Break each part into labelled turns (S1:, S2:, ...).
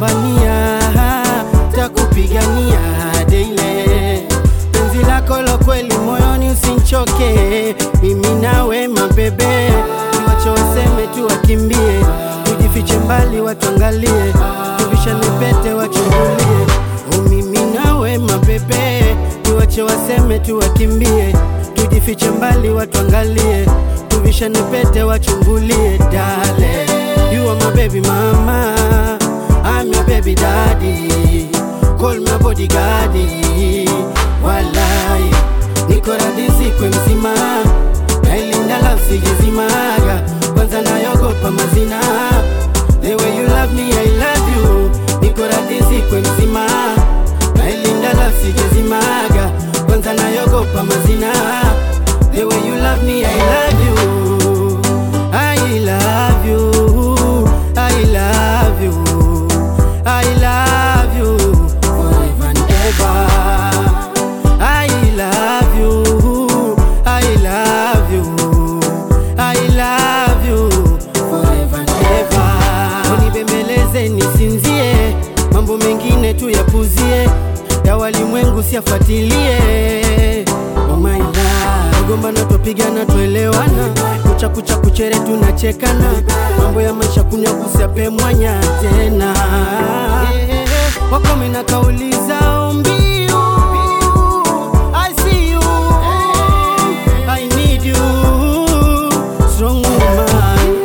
S1: takugombania, takupigania daily. Penzi lako la kweli moyoni, usinchoke, mimi nawe mabebe, tuwache waseme tu wakimbie, tujifiche mbali watuangalie, tuvishane pete wachungulie, oh, mimi nawe mabebe, tuwache waseme tu wakimbie, tujifiche mbali watuangalie, tuvishane pete wachungulie, dale, you are my baby mama, I'm your baby daddy, call my bodyguard, walai, niko radhi sikwe mzima, nailinda love sijezimaga, kwanza nayogopa mazina, the way you love me I love you, niko radhi sikwe mzima, nailinda love sijezimaga, kwanza nayogopa mazina, the way you love me I love you, I love you, I love you, I love you forever and ever. I love you, I love you, I love you forever and ever. Unibembeleze nisinzie, mambo mengine tu yapuzie, ya walimwengu siyafuatilie. Oh my love, gombana twapigana tuelewana, kucha kucha kuchere tunachekana, mambo ya maisha kunywa kusiape mwanya tena wakome na kauli zao mbiu I see you, I need you, strong woman.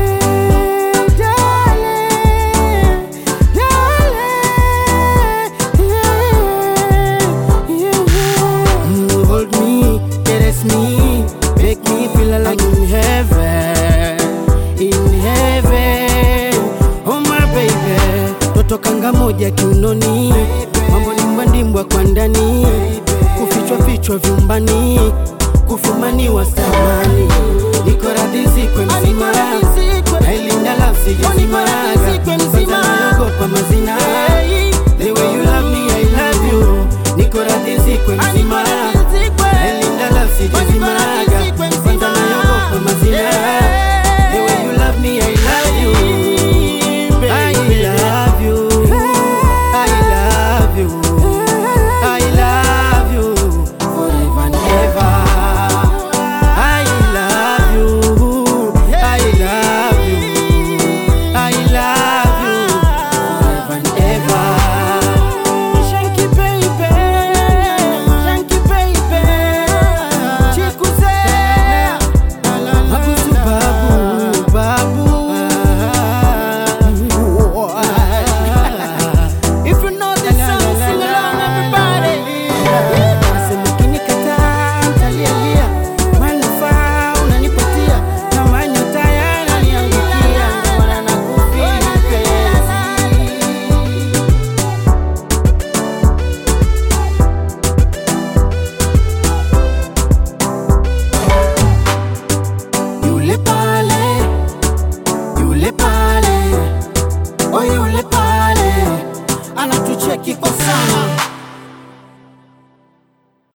S1: Mm, Hold me, caress me, make me feel like I'm in heaven, in heaven. Oh my baby, toto kanga moja kiunoni, mambo ni mbwandimbwa kwa ndani, kufichwa fichwa vyumbani, kufumaniwa samani, niko radhi zikwe mzima, nailinda love sijazimaga, kwanza naogopa mazina, the way you love me I love you, niko radhi zikwe mzima, nailinda love sijazimaga, kwanza naogopa mazina, the way you love me I love you. I love you. I love you. I love you forever and ever. I love you. I love you. I love you forever and ever. Shanky baby, Shanky baby, chikuze, mabusu babu, babu. If you know this song, sing along, everybody. Nasema ukinikataa, nitalialia. Manufaa unanipatia, na manyota yananiangukia. Ndio maana nakufeel mpenzi. Yule pale, yule pale, oh yule pale, anatucheki kwa sana